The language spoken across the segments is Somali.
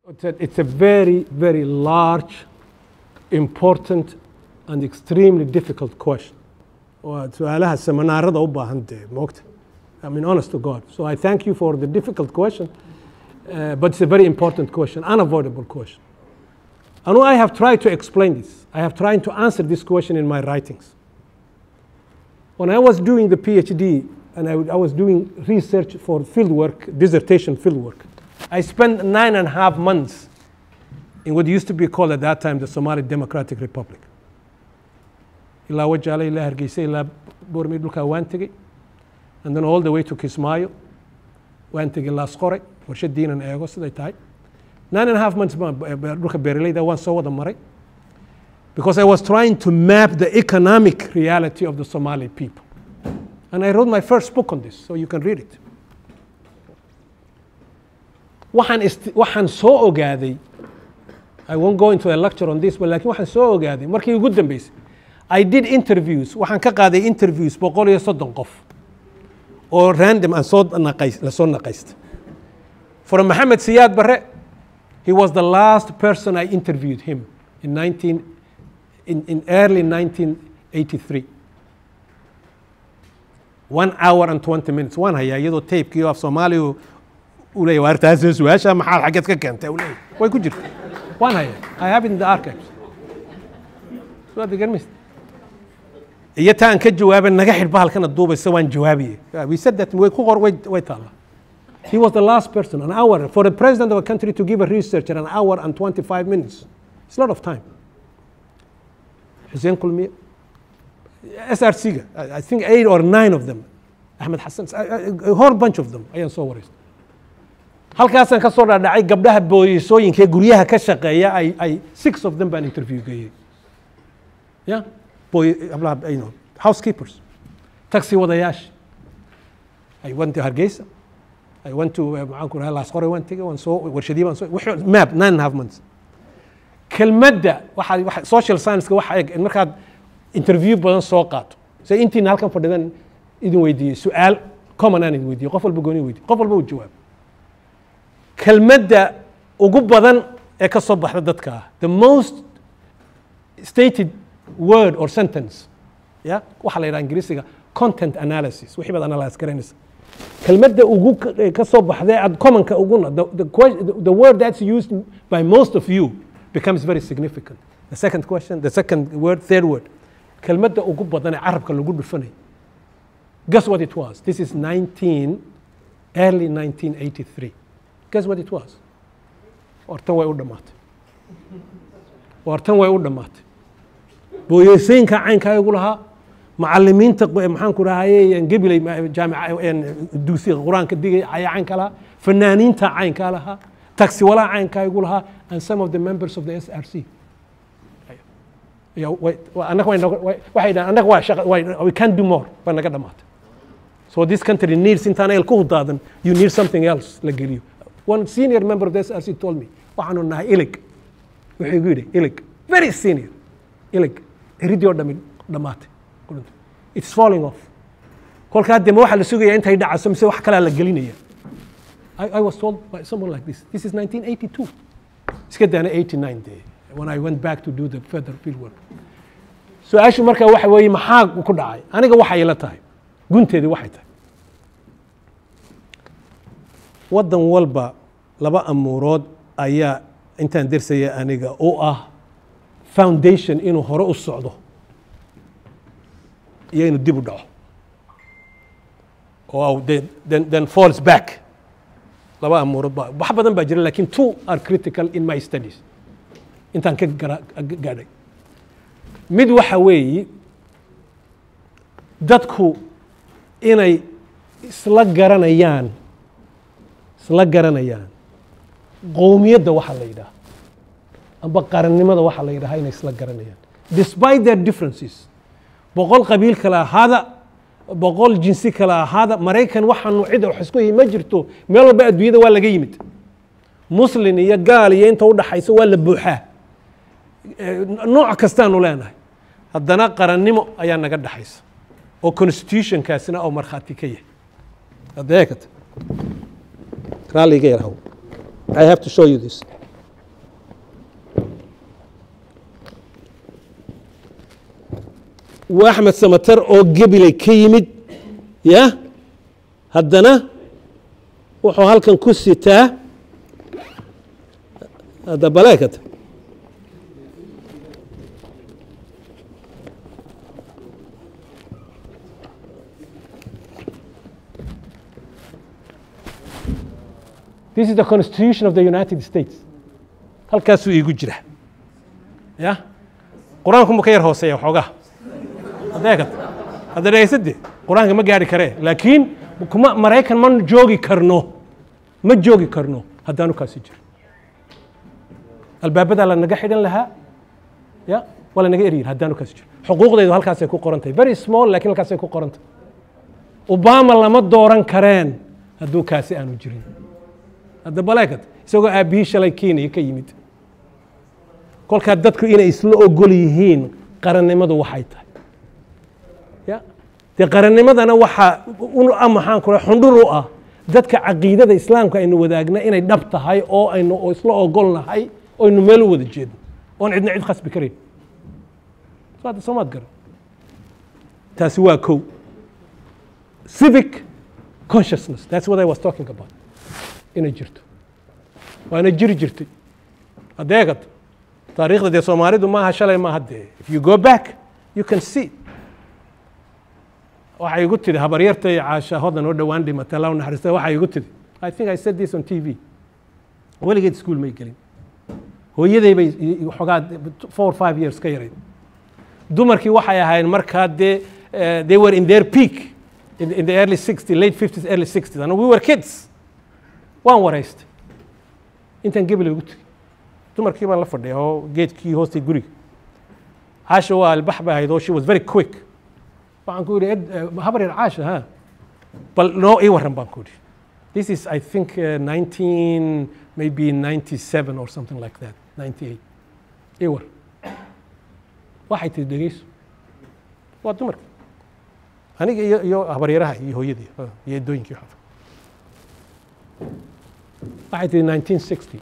It's a, it's a very, very large, important, and extremely difficult question. Waa su-aalaha seminaarada u baahan dee moogta. I mean, honest to God. So I thank you for the difficult question, uh, but it's a very important question, unavoidable question. And I have tried to explain this. I have tried to answer this question in my writings. When I was doing the PhD and I, I was doing research for fieldwork, dissertation fieldwork, I spent nine and a half months in what used to be called at that time the Somali Democratic Republic. ilaa wajaale ilaa hargeysa ilaa boormey dhulkaa waan tegey and then all the way to kismaayo waan tegey laasqore warshadiinan eego siday tahay nine and a half months baan dhulka beeraleyda waan soo wada maray because I was trying to map the economic reality of the Somali people. And I wrote my first book on this, so you can read it. waxaan ist- waxaan soo ogaaday I won't go into a lecture on this, but laakiin waxaan soo ogaaday markii ugu dambeysay I did interviews waxaan ka qaaday interviews boqol iyo soddon qof oo random aan soo naqays lasoo naqaysta from Maxamed Siyaad Barre he was the last person I interviewed him in 19 in, in early 1983 one hour and 20 minutes waan hayaa iyadoo tapekii af soomaaliya uu leeyahay waartaasoo su-aasha maxaa xaggeed ka keentay uu leeyahay way ku jirta waan hayaa I have it in the archives so aad garmaysa iyo ta aan ka jawaabay naga xidh bahalkana duubaysa waan jawaabiye we said that way ku qor way way taallaa he was the last person an hour for the president of a country to give a researcher an hour and 25 minutes it's a lot of time Hussein Kulmiye SRC-ga I I think eight or nine of them Ahmed Hassan a, a, a whole bunch of them ayaan soo wareystay halkaasaan ka soo dhaadhacay gabdhaha booyisooyinka ee guryaha ka shaqeeya ay ay six of them baan interview geeyey ya boy gabdhaha you know housekeepers taxi wadayaasha I went to Hargeysa I went to uh, maxaan ku rahay laasqore waan tegey waan soo warshadii baan soo wixii- map nine and a half months kelmadda waxa waxa- social science-ka waxa eg markaad interview badan soo qaato se intiina halkan fadhidan idin weydiiyey su-aal common aan idin weydiiyey qof walba gooni weydiiyey qof walba uu jawaab kelmadda ugu badan ee ka soo baxda dadka ah the most stated word or sentence ya waxaa la yidhaha ingiriisiga content analysis wixii baad analyse garanaysa kelmadda ugu ka- ee ka soo baxday aad commonka uguna the, the, que- the, the word that's used by most of you becomes very significant the second question the second word third word kelmadda ugu badan ee carabka lagu dhufanay guess what it was this is 19 early 1983 guess what it was hortan way u dhammaatay hortan way u dhammaatay booyeysooyinka caynkaa igu lahaa macalimiinta qo- maxaan ku rahaye gebiley jaamica dugsiga qur-aanka digay ayaa caynka lahaa fanaaniinta caynkaa lahaa taxiwalaha caynkaa igu lahaa and some of the members of the SRC Ya, way- wa- annaga way nogo- way- waxay dhahaan annaga waa shaqa way- we can do more baa naga dhammaatay so this country needs intaan el ku hudaadan you need something else la geliyo one senior member of the SRC told me waxaanu nahay ilig wuxuu igu yidhi ilig very senior ilig eridii oo dhami dhammaatay qurunta. it's falling off kolkaa dema waxaa la sugayaa intay dhacaso mise wax kalaa la gelinaya I, I was told by someone like this this is 1982 iska daana 89 day when I went back to do the further field work su-aashu marka waxa weeye maxaa ku dhacay aniga waxay ila tahay gunteedii waxay tahay waddan walba laba amuurood ayaa intaan dersaya aniga oo ah foundation inuu hore u socdo iyo inuu dib u dhaco oo then, then, then falls back laba amuurood ba wax badan baa jira lakin two are critical in my studies intaan ka gara- gaadhay mid waxa weeyi dadku inay isla garanayaan isla garanayaan qowmiyadda waxa la yidhaha amba qarannimada waxa la yidhaha inay isla garanayaan despite their differences boqol qabiil kale ahaada boqol jinsi kale ahaada maraykan waxaanu cid wax isku yihi ma jirto meel walba adduunyada waa laga yimid muslin iyo gaal iyo inta u dhaxaysa waa la buuxaa Eh, nooc kastaanu leenahay haddana qarannimo ayaa naga dhaxaysa oo constitutionkaasina oo markhaati ka yahay hadda eekata raalliga yarhaw I have to show you this waa axmed samatar oo gebilay ka yimid ya haddana wuxuu halkan ku sitaa hadda baleekata This is the Constitution of the United States. halkaasuu iigu jira ya qur-aanku mu ka yar hooseeya waxoogaa adeegad hadda dhegaysadde qur-aanka ma gaari karee laakiin kuma maraykan ma joogi karno ma joogi karno haddaanu kaasi jiro albaabadaa la naga xidhan lahaa ya waa la naga eryin haddaanu kaasi jiro xuquuqdeedu halkaasay ku qoran tahay very small laakiin halkaasay ku qoran tahay obama lama dooran kareen hadduu kaasi aanu jirin hadda baleekad isagoo aabbihii shalay kenya ka yimid kolkaa dadku inay isla ogol yihiin qarannimadu waxay tahay ya dee qarannimadana waxaa maxaan kula xundhur u ah dadka caqiidada islaamka aynu wadaagna inay dhab tahay oo aynu isla ogol nahay oo aynu meel u wada jeedno oon cidna cid khasbi karayn saada soomaad garan taasi waa kow civic consciousness that's what I was talking about inay jirto waana jiri jirtay adeegad taariikhda dee soomaalidu maaha shalay maaha dee if you go back you can see waxay igu tidhi habaryartay caasha hodan oo dhowaan dhimatay allah u naxariista waxay igu tidhi i think i said this on t v weligeed school may gelin hooyaday bay xogaa four or five years ka yarayd dumarkii waxay ahayn markaa dee they were in their peak in, in the early 60s late 50s early 60s and we were kids waan waraystay intaan gebel ugu tegey dumarkii baan la fadhiya oo geedkii hoostay guriga caasha waa albax bay ahayd oo she was very quick waxaan ku yidhi habar yar caasha ha bal noo ii warran baan ku yidhi this is i think uh, 19 maybe 97 or something like that 98 ii war waxay tihi dhegeyso waa dumarkii aniga iyo iyo habaryaraha iyo hooyadii iyo eddooyinkii xafa waxay tihi 1960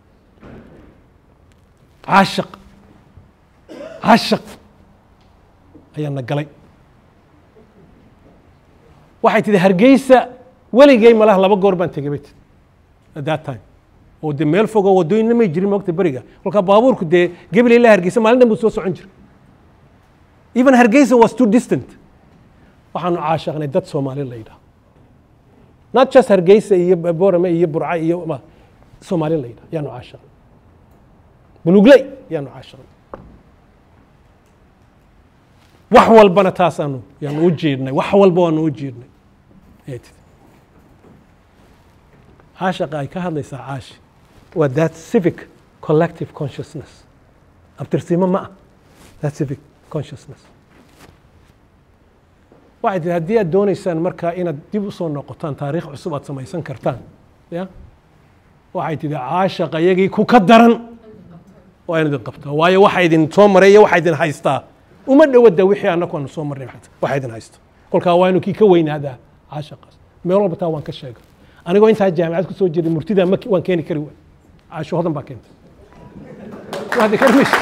caashaq caashaq ayaa na galay waxay tihi hargeysa weligay malaha laba goor baan tegay bay tii at that time oo dee meel fogoo waddooyinna may jirin moogta beriga kolkaa baabuurku dee gebel ilaa hargeysa maalin dhan buu soo socon jiray even hargeysa was too distant waxaanu caashaqnay dad soomaali la yidhaha not just hargeysa iyo borame iyo burca iyo soomaali la yidhaha yaanu caashaqnay bulugley yaanu caashaqnay wax walbana taasaanu yaanu u jiidhnay wax walba waanu u jiidhnay ayay tidi caashaqa ay ka hadlaysaa caashi waa that civic collective consciousness abtirsiimo ma ah that civic consciousness waxay tihi haddii aad doonaysaan markaa inaad dib u soo noqotaan taariikh cusub aad samaysan kartaan ya waxay tihi caashaqa iyagii ku ka daran waa in idin qabtaa waayo waxa idin soo maray iyo waxa idin haystaa uma dhowada wixii annaku aanu soo marnay waxa idin haysto kolkaa waa inu kii ka weynaadaa caashaqaas meel walba taa waan ka sheegay anigoo intaa jaamicad ku soo jiray murtidaa ma waan keeni kari waay caasho hodan baa keentay waad karmaysa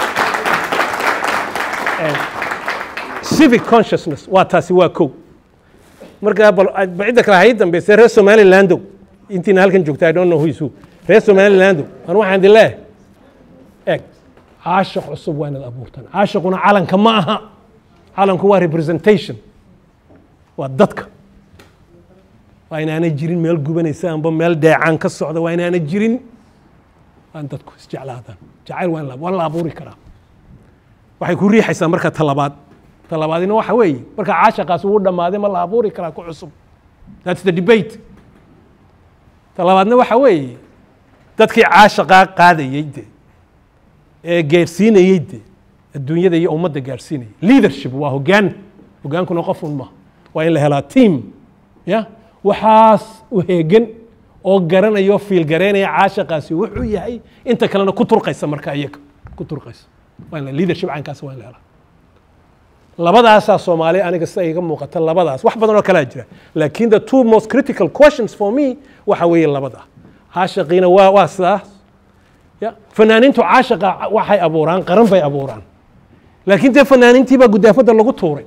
civic consciousness waa taasi waa kow markaa bal cidda kale hay dambayse reer somalilandow intiina halkan joogta i don't know who is who reer somalilandow an waxaan idin leeyahay eeg caashaq cusub waa inaad abuurtaan caashaquna calanka ma aha calanku waa representation waa dadka waa inaana jirin meel gubanaysa amba meel deecaan ka socda waa inaana jirin waa in dadku isjeclaadaan jacayl waa waa la abuuri karaa waxay ku riixaysaa marka talabaad talabaadina waxa weeye marka caashaqaas uu dhammaaday ma la abuuri karaa ku cusub that's the debate talabaadna waxa weeye dadkii caashaqaa qaadayey de ee gaarsiinayey de adduunyada iyo ummadda gaarsiinayay leadership waa hoggaan hoggaankuna qofun maaha waa in la helaa team ya waxaas u heegan oo garanaya oo fiil garaynaya caashaqaasi wuxuu yahay inta kalena ku turqaysa marka iyaga ku turqaysa waa in la leadership caynkaas waa in la helaa labadaasaa soomaali aniga sida iga muuqata labadaas wax badan oo kalaa jira laakiin the two most critical questions for me waxa weeye labada caashaqiina waa waa sidaas ya fanaaniintu caashaqa waxay abuuraan qaran bay abuuraan laakiin dee fanaaniintii baa gudaafadda lagu tuuray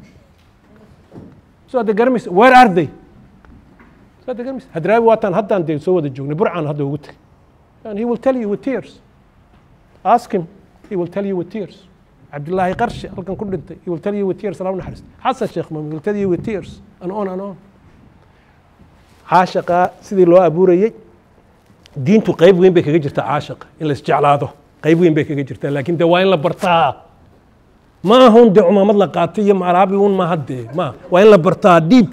so hadda garamaysa where are they so hadda garamaysa hadraawi waataan haddaan dee soo wada joognay burcaan hadda ugu tegay and he will tell you with tears ask him he will tell you with tears cabdillaahi qarshe halkan ku dhintay he will tell you with tears alaa naxariist xasan sheekh maamud he will tell you with tears and on and on caashaqa sidii loo abuurayey diintu qayb weyn bay kaga jirtaa caashaqa in la isjeclaado qayb weyn bay kaga jirtaa laakiin dee waa in la bartaa ma ahun dee cumaamad la qaatay iyo malaabi un maaha dee ma waa in la bartaa dhiib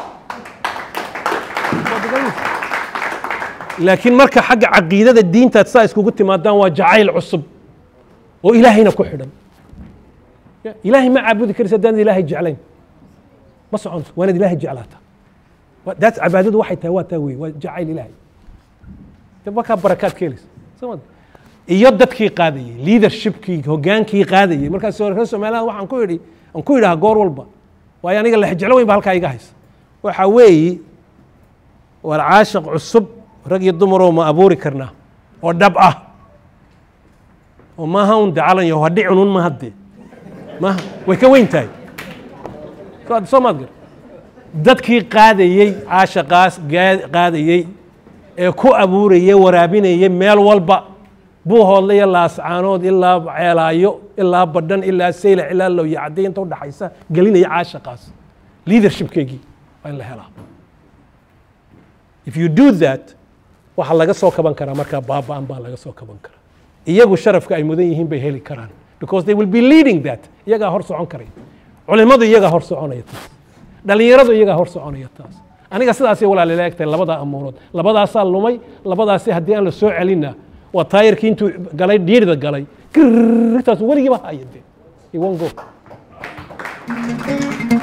laakiin marka xagga caqiidada diintaad saa iskugu timaadaan waa jacayl cusub oo ilaahayna ku xidhan ilaahay ma caabudi karaysa haddaan ilaahay jeclayn ma soconto waa inaad ilaahay jeclaataa daas cibaadadu waxay tahay waa taa wey waa jacayl ilaahay de markaa barakaad ka helaysa soo ma iyo dadkii qaadayey leadershipkii hogaankii qaadayey markaas reer somaliland waxaan ku idhi aan ku idhaha goor walba waayo aniga lexjeclo weyn ba halkaa iga haysa waxa weeyi war caashaq cusub rag iyo dumaroo ma abuuri karnaa oo dhab ah oo maaha un de calan yaho hadhi cunun ma haddee maaha way ka weyn tahay soo maad gar dadkii qaadayey caashaqaas qaadayey ee ku abuurayey waraabinayey meel walba buuhoodle iyo laascaanood ilaa ceelaayo ilaa badhan ilaa saylac ilaa lowya cadday inta udhaxaysa gelinaya caashaqaas leadershipkeygii waa in la helaa if you do that waxaa laga soo kaban karaa markaa baaba'an baa laga soo kaban karaa iyagu sharafka ay mudan yihiin bay heli karaan because they will be leading that iyagaa hor socon karaya culimadu iyagaa hor soconaya taas dhalinyaradu iyagaa hor soconaya taas aniga sidaasay walaalila egtahay labadaa amuurood labadaasaa lumay labadaasi haddii aan la soo celinna waa taayirkii intuu galay dhiirida galay grtaas weligiiba haya de he won't go